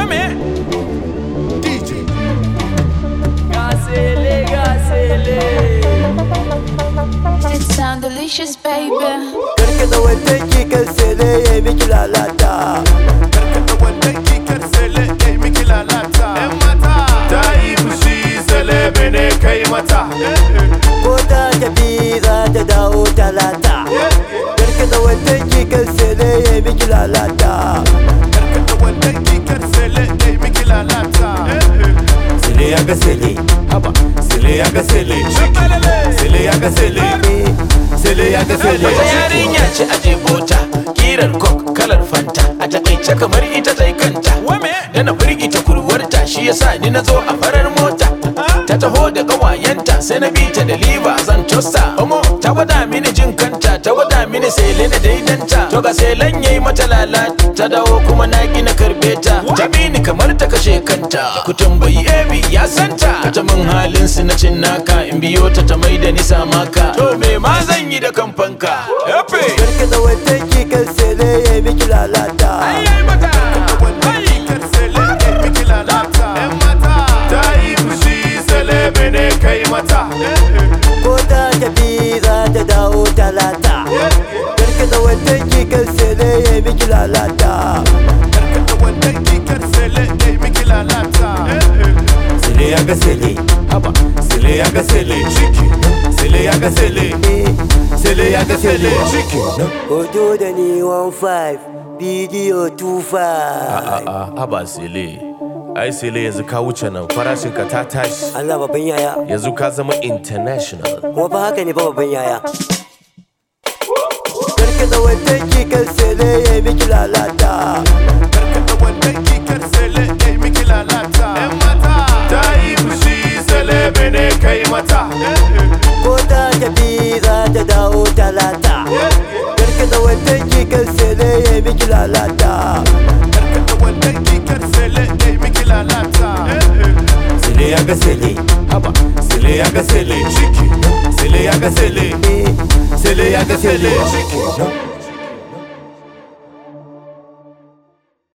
Wame? DJ. Gasele, gasele. It sound delicious, baby. Karkata wannan kikar sele ya miki lalata Karkata wannan kikar sele ya miki lalata. ‘Yan mata. Ta yi fushi sele bene kai mata. Ko ta tafi za ta dawo talata Karkata wannan kikar sele ya miki lalata Karkata wannan kikar sele ya miki lalata. Sele ya ga sele Haba. Sele ya ga sele. Sele ya ga sele. Sele ya ga sele. Wata yarinya ce a jebota kirar kok kalar fanta a takaice kamar ita ta kanta Wame? Da na firgita kurwarta shi yasa ni na zo a farar mota Ta taho da ƙawayenta sai na bi ta da liba zan tosta Omo ta gwada mini jin kanta ta gwada mini sele da daidanta To ga selen yayi mata lalata ta dawo kuma na ki na karbe ta Ta bi ni kamar ta kashe kanta Ku tambayi Ebi ya santa Ta min halin su na cin naka in biyo ta ta mai da ni samaka To me ma zan yi da kamfanka Epe Karkata wannan kikar sele ya miki lalata Ayyai mata Wannan kikar sele ya miki lalata. ‘Yan mata. Ta yi fushi sele bene kai mata. Ko ta tafi za ta dawo talata Karkata wannan kikar sele ya miki lalata Karkata wannan kikar sele ya miki lalata. Sele ya ga sele Haba. Sele ya ga sele. Sele ya ga sele. Sele ya ga sele. Hoto da ni 15 bidiyo 25 A'a, haba sele. Ai sele yanzu ka wuce nan farashin ka ta tashi. Allah babban yaya Yanzu ka zama international. kuma fa haka ne fa babban yaya Karkata wannan kikar sele ya miki lalata Karkata wannan kikar sele ya miki lalata. ‘Yan mata. Ta yi fushi sele bene kai mata. Ko ta tafi za ta dawo talata Karkata wannan kikar sele ya miki lalata Karkata wannan kikar sele ya miki lalata. Sele ya ga sele Haba. Sele ya ga sele. Sele ya ga sele. Sele ya ga sele.